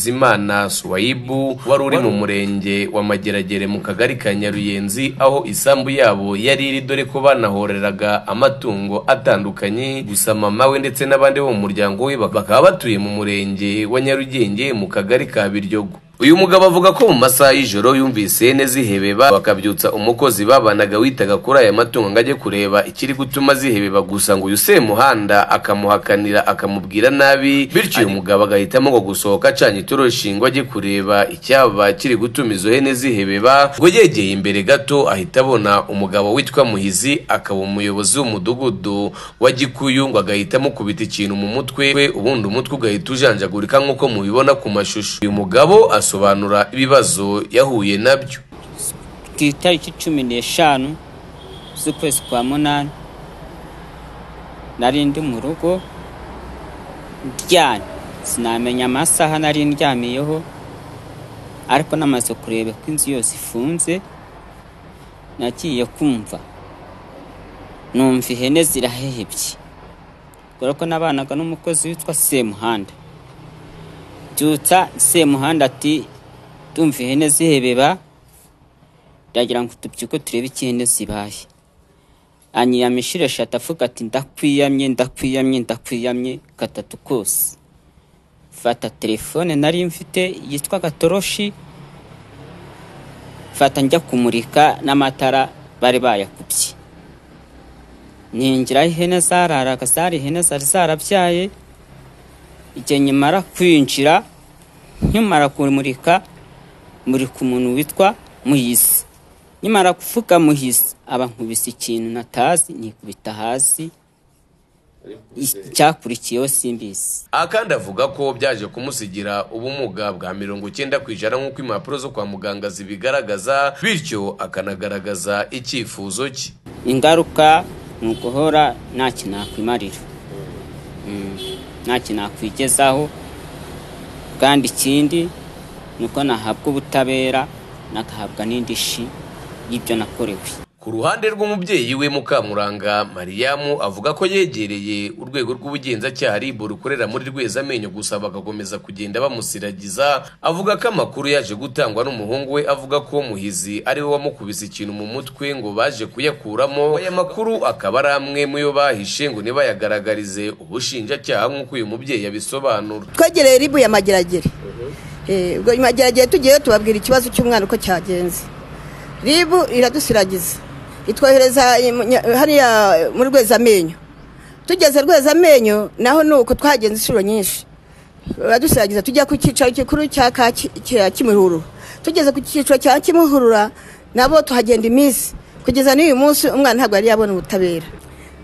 Bizimana Suwaibu wari uri mu murenge wa Mageragere mu kagari ka Nyaruyenzi aho isambu yabo yari iri dore ko banahoreraga amatungo atandukanye gusa mama we ndetse n'abandi bo mu muryango we bakaba batuye mu murenge wa Nyarugenge mu kagari ka Biryogo uyu mugabo avuga ko mu masaha y'ijoro yumvise ihene zihebeba bakabyutsa umukozi babanaga witaga kuri aya matungo ngo ajye kureba ikiri gutuma zihebeba gusa ngo uyu semuhanda akamuhakanira akamubwira nabi bityo uyu mugabo agahitamo ngo gusohoka acanye itoroshi ngo ajye kureba icyaba kiri gutuma izo hene zihebeba ngo yegeye imbere gato ahita abona umugabo witwa muhizi akaba umuyobozi w'umudugudu wa gikuyu ngo agahita amukubita ikintu mu mutwe we ubundi umutwe ugahita ujanjagurika nk'uko mubibona ku mashusho uyu mugabo asobanura ibibazo yahuye nabyo ku itariki cumi n'eshanu z'ukwezi kwa munani nari ndi mu rugo ndyamye sinamenya amasaha nari ndyamiyeho ariko namaze kureba ko inzu yose ifunze nagiye kumva numva ihene zirahehebye kubera ko nabanaga n'umukozi witwa semuhanda byutsa semuhanda ati tumva ihene zihebeba ndagira ngo tubyuke turebe ikihene zibaye anyiyamishira eshatu avuga ati ndakwiyamye ndakwiyamye ndakwiyamye gatatu kose fata telefone nari mfite yitwa gatoroshi fata njya kumurika n'amatara bari bayakubye ninjira aho ihene zararaga zari ihene zari zarabyaye igihe nyimara kwinjira nkimara kumurika murika umuntu witwa muhizi nkimara kuvuga muhizi aba nkubise ikintu natazi nikubita hasi icyakurikiyeho simbizi aha kandi avuga ko byaje kumusigira ubumuga bwa mirongo icyenda ku ijana nk'uko impapuro zo kwa muganga zibigaragaza bityo akanagaragaza icyifuzo cye ingaruka ni uguhora nta kintu nakwimarira nta kintu nakwigezaho kandi ikindi ni uko nahabwa ubutabera nagahabwa n'indishi y'ibyo nakorewe ku ruhande rw'umubyeyi we mukamuranga mariyamu avuga ko yegereye urwego rw'ubugenzacyaha ribu rukorera muri rwezamenyo gusa bagakomeza kugenda bamusiragiza avuga ko amakuru yaje gutangwa n'umuhungu we avuga ko muhizi ari we wamukubise ikintu mu mutwe ngo baje kuyakuramo aya makuru akaba ari amwe mu yo bahishe ngo ntibayagaragarize ubushinjacyaha nk'uko uyu mubyeyi yabisobanura twegereye ribu ya mageragere Eh, ubwo mageragere tugiyeyo tubabwira ikibazo cy'umwana uko cyagenze ribu iradusiragiza itwohereza imunya- hariya muri rwezamenyo tugeze rwezamenyo naho ni uko twagenze inshuro nyinshi baradusiragiza tujya ku cyicaro gikuru cya Kaki- cya kimihurura tugeze ku cyicaro cya kimihurura nabo tuhagenda iminsi kugeza n'uyu munsi umwana ntabwo yari yabona ubutabera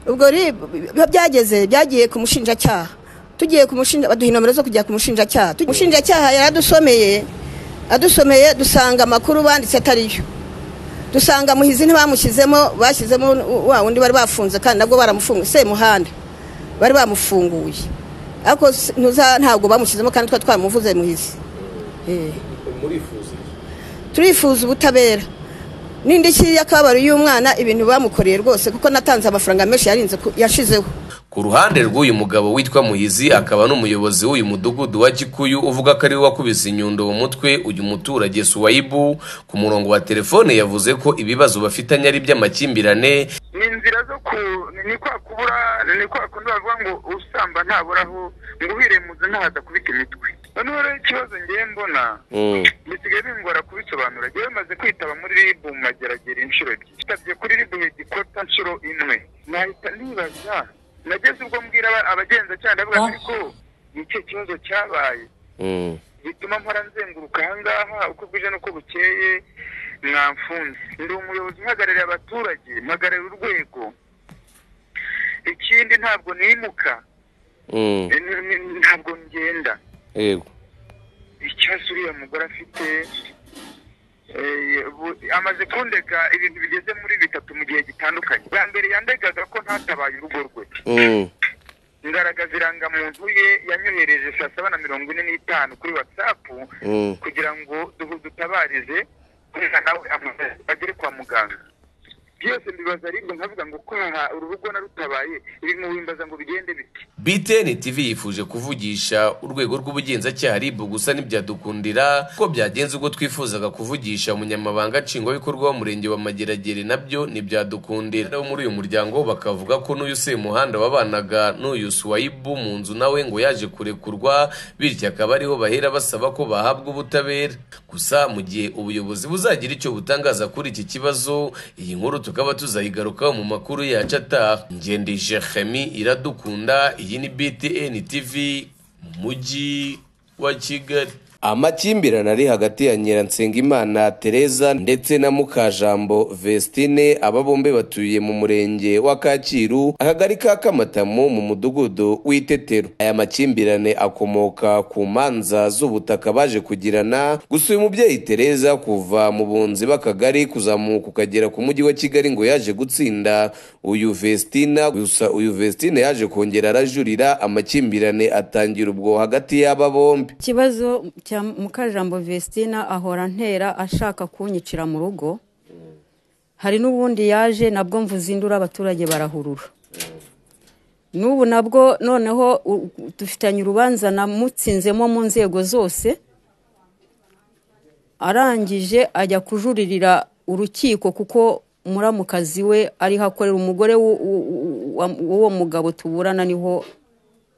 ubwo rib biba byageze byagiye ku mushinjacyaha tugiye ku mushinja baduha inomero zo kujya ku mushinjacyaha Tugiye- umushinjacyaha yaradusomeye adusomeye dusanga amakuru banditse atariyo dusanga muhizi ntibamushyizemo bashyizemo wa wundi bari bafunze kandi nabwo baramufunguye semuhanda bari bamufunguye ariko s- ntuza ntabwo bamushyizemo kandi twa twamuvuze muhizi Eh. turifuza ubutabera n'indishyi y'akababaro y'umwana ibintu bamukoreye rwose kuko natanze amafaranga menshi yarinze ku- yashizeho ku ruhande rw'uyu mugabo witwa muhizi akaba n'umuyobozi w'uyu mudugudu wa gikuyu uvuga ko ariwe wakubise inyundo mu mutwe uyu muturage suwayibu ku murongo wa telefone yavuze ko ibibazo bafitanye ari iby'amakimbirane ni inzira zo ku ni kwa kubura ni kwa kundi bavuga ngo usamba ntabura aho ngo uhire mu nzu ntahaza kubika imitwe noneho rero ikibazo ngiye mbona bisigaye bingora kubisobanura ngewe maze kwitaba muri ribu mu mageragere inshuro ebyiri nsabye kuri ribu hegikota inshuro imwe nahita nibaza nageze ubwo mbwira aba- abagenzacyaha ndavuga nti ko ni ikihe kibazo cyabaye bituma mpora nzenguruka ahangaha uko bwije n'uko bukeye mwamfunze ndi umuyobozi uhagarariye abaturage mpagarariye urwego ikindi ntabwo nimuka eh, n- n- ntabwo ngenda yego ikibazo uriya mugore afite eh, bu- amaze kundega ibintu bigeze muri bitatu mu gihe gitandukanye bwa mbere yandegaga ko ntatabaye urugo rwe ngaragaza irangamuntu ye yanyohereje saa saba na mirongo ine n'itanu kuri watsapu kugira ngo duhu- dutabarize umwana we amugere kwa muganga byose mbibaza ariko nkavuga ngo ko urubuga na rutabaye ibintu wimbaza ngo bigende biti BTN TV yifuje kuvugisha urwego rw'ubugenzacyaha RIB gusa ntibyadukundira ko byagenze ubwo twifuzaga kuvugisha umunyamabanga nshingwabikorwa w'umurenge wa Mageragere nabyo ntibyadukundira abo muri uyu muryango bakavuga ko n'uyu Semuhanda wabanaga n'uyu Suwaibu mu nzu nawe ngo yaje kurekurwa bityo akaba ariho bahera basaba ko bahabwa ubutabera gusa mu gihe ubuyobozi buzagira icyo butangaza kuri iki kibazo iyi nkuru tukaba tuzayigarukaho mu makuru yacu ataha ngende Jeremy iradukunda iyi ni BTN TV mu mujyi wa Kigali amakimbirane ari hagati ya Nyiransengimana Tereza ndetse na Mukajambo Vestine aba bombi batuye mu murenge wa Kacyiru akagari ka Kamatamo mu mudugudu w'itetero aya makimbirane akomoka ku manza z'ubutaka baje kugirana gusa uyu mubyeyi Tereza kuva mu bunzi b'akagari kuzamuka ukagera ku mujyi wa Kigali ngo yaje gutsinda uyu Vestina gusa uyu Vestina yaje kongera arajurira amakimbirane atangira ubwo hagati y'aba bombi ikibazo cya mukajambo vestina ahora ntera ashaka kunyicira mu rugo hari n'ubundi yaje nabwo mvuze induru abaturage barahurura n'ubu nabwo noneho u- u- dufitanye urubanza namutsinzemo mu nzego zose arangije ajya kujuririra urukiko kuko muramukazi we ariho akorera umugore w'u- w'u- w'u- w'uwo mugabo tuburana niho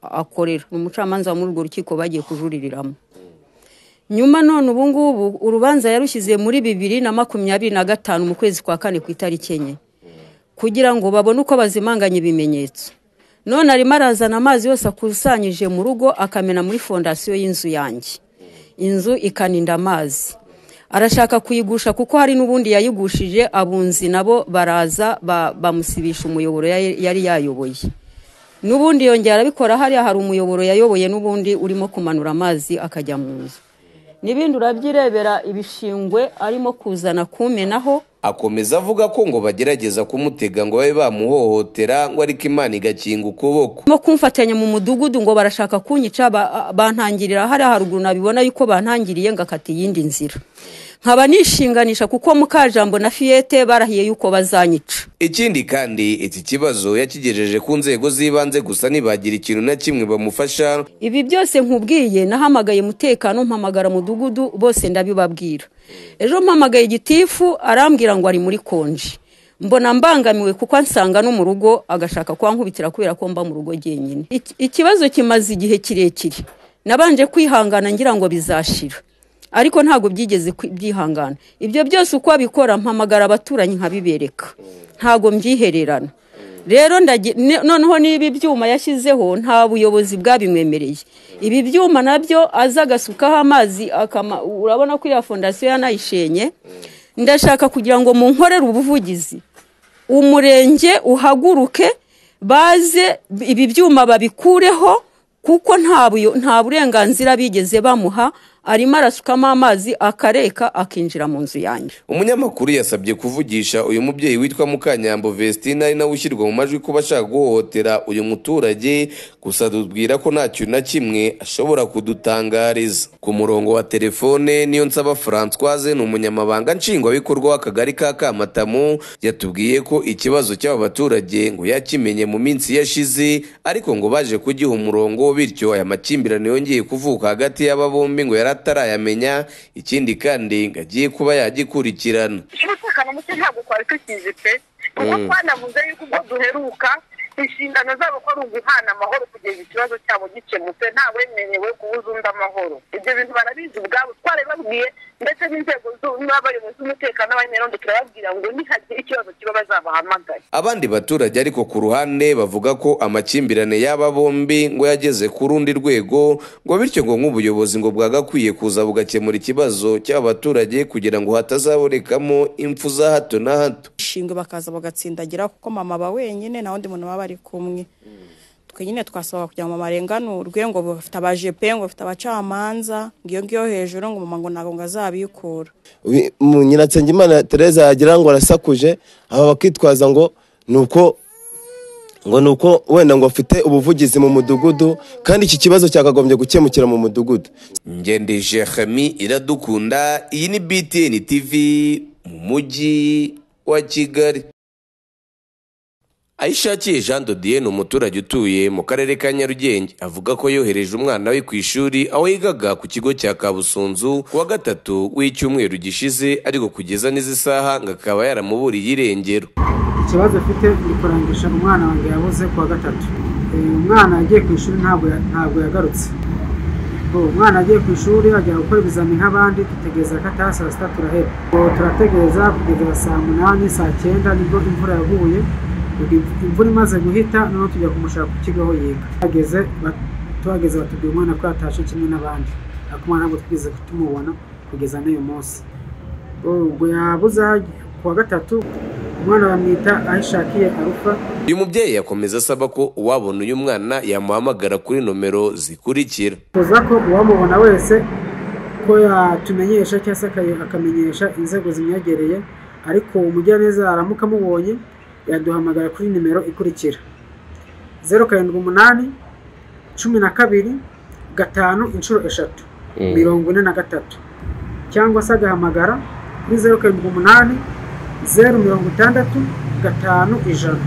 akorera ni umucamanza wo muri urwo rukiko bagiye kujuririramo nyuma none ubu ngubu urubanza yarushyize muri bibiri na makumyabiri na gatanu mu kwezi kwa kane ku itariki enye kugira ngo babone uko bazimanganya ibimenyetso none arimo arazana amazi yose akusanyije mu rugo akamena muri fondasiyo y'inzu yanjye inzu ikaninda amazi arashaka kuyigusha kuko hari n'ubundi yayigushije abunzi nabo baraza ba- bamusibisha umuyoboro yari yari yayoboye n'ubundi yongera arabikora hariya hari umuyoboro yayoboye n'ubundi urimo kumanura amazi akajya mu nzu n'ibindi urabyirebera ibishingwe arimo kuzana kumenaho akomeza avuga ko ngo bagerageza kumutega ngo babe bamuhohotera ngo ariko imana igakinga ukuboko barimo kumfatanya mu mudugudu ngo barashaka kunyica ba- bantangirira hariya haruguru nabibona yuko bantangiriye ngakata iyindi nzira nkaba nishinganisha kuko mukajambo na fiyete barahiye yuko bazanyica ikindi kandi iki kibazo yakigejeje ku nzego z'ibanze gusa ntibagira ikintu na kimwe bamufasha ibi byose nkubwiye nahamagaye umutekano mpamagara mudugudu bose ndabibabwira ejo mpamagaye igitifu arambwira ngo ari muri konji mbona mbangamiwe kuko ansanga no mu rugo agashaka kwankubitira kubera ko mba mu rugo jyenyine Iki- ikibazo kimaze igihe kirekire nabanje kwihangana ngira ngo bizashira ariko ntabwo byigeze kwi- byihangana ibyo byose uko abikora mpamagara abaturanyi nkabibereka ntabwo mbyihererana rero ndagi- ne- noneho n'ibi byuma yashyizeho nta buyobozi bwabimwemereye ibi byuma nabyo aza agasukaho amazi akama urabona ko iriya fondasiyo yanayishenye ndashaka kugira ngo munkorere ubuvugizi umurenge uhaguruke baze ibi byuma babikureho kuko nta buyo- nta burenganzira bigeze bamuha arimo arasukamo amazi akareka akinjira mu nzu yanjye umunyamakuru yasabye kuvugisha uyu mubyeyi witwa mukanyambo vestina ari nawe ushyirwa mu majwi kuba ashaka guhohotera uyu muturage gusa tubwira ko nta kintu na kimwe ashobora kudutangariza ku murongo wa telefone niyo nsaba francoise ni umunyamabanga nshingwabikorwa w'akagari ka kamatamu yatubwiye ko ikibazo cy'aba baturage ngo yakimenye mu minsi yashize ariko ngo baje kugiha umurongo bityo aya makimbirane yongeye kuvuka hagati y'aba bombi ngo yari atarayamenya ikindi kandi ngo agiye kuba yagikurikirana umutekano muke ntabwo twari tukizi pe kuko twanavuze yuko ubwo duheruka inshingano zabo ko ari uguhana amahoro kugeza ikibazo cyabo gikemutse nta wemerewe kubuza undi amahoro ibyo bintu barabizi ubwabo twarabibabwiye ndetse n'inzego zu- n'abayobozi b'umutekano n'abanyerondo turababwira ngo nihagira ikibazo kiba bazabahamagare abandi baturage ariko ku ruhande bavuga ko amakimbirane y'aba bombi ngo yageze ku rundi rwego ngo bityo ngo nk'ubuyobozi ngo bwagakwiye kuza bugakemura ikibazo cy'aba baturage kugira ngo hatazabonekamo impfu za hato na hato ishingwe bakaza bagatsindagira kuko mama aba wenyine nta wundi muntu baba bari kumwe twe nyine twasaba kugira ngo mama arenganurwe ngo bafite abajepe ngo bafite abacamanza ngo iyo ngiyo hejuru ngo mama ngo ntabwo ngo azabikura Wi- mu nyiransengimana tereza yagira ngo arasakuje aba bakitwaza ngo ni uko ngo ni uko wenda ngo afite ubuvugizi mu mudugudu kandi iki kibazo cyakagombye gukemukira mu mudugudu ngende jeremi iradukunda iyi ni btn tv mu mujyi wa kigali ayishakiye jean dodiye ni umuturage utuye mu karere ka nyarugenge avuga ko yohereje umwana we ku ishuri aho yigaga ku kigo cya kabusunzu ku wa gatatu w'icyumweru gishize ariko kugeza n'izi saha ngo akaba yaramuburiye irengero ikibazo afite ni kurangisha umwana wanjye yabuze ku wa gatatu Eh, umwana yagiye ku ishuri ntabwo ya- ntabwo yagarutse Bo, umwana agiye ku ishuri ajya gukora ibizami nk'abandi dutegereza ko ataha saa sita turaheba Bo, turategereza kugeza saa munani saa cyenda nibwo imvura yaguye Ubwo imv- imvura imaze guhita noneho tujya kumushaka ku kigo aho yiga Tuhageze, ba- tuhageze batubwira umwana ko yatashe kimwe n'abandi ariko umwana ntabwo twigeze tumubona kugeza n'uyu munsi ubwo yabuze aho ajya. ku wa gatatu umwana bamwita ahishakiye arufa uyu mubyeyi yakomeza asaba ko uwabona uyu mwana yamuhamagara kuri nomero zikurikira twifuza ko uwamubona wese ko yatumenyesha cyangwa se aka- akamenyesha inzego zimwegereye ariko umugiraneza aramuka amubonye yaduhamagara kuri nimero ikurikira zeru karindwi umunani cumi na kabiri gatanu inshuro eshatu mirongo ine na gatatu cyangwa se agahamagara kuri zeru karindwi umunani zeru mirongo itandatu gatanu ijana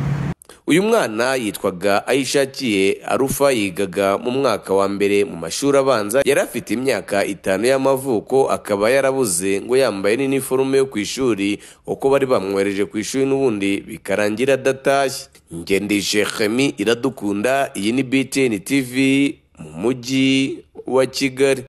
uyu mwana yitwaga ayishakiye arufa yigaga mu mwaka wa mbere mu mashuri abanza yari afite imyaka itanu y'amavuko akaba yarabuze ngo yambaye n'iniforume yo ku ishuri uko bari bamwohereje ku ishuri n'ubundi bikarangira adatashye ngendeshe chemi iradukunda iyi ni btn tv mu mujyi wa kigali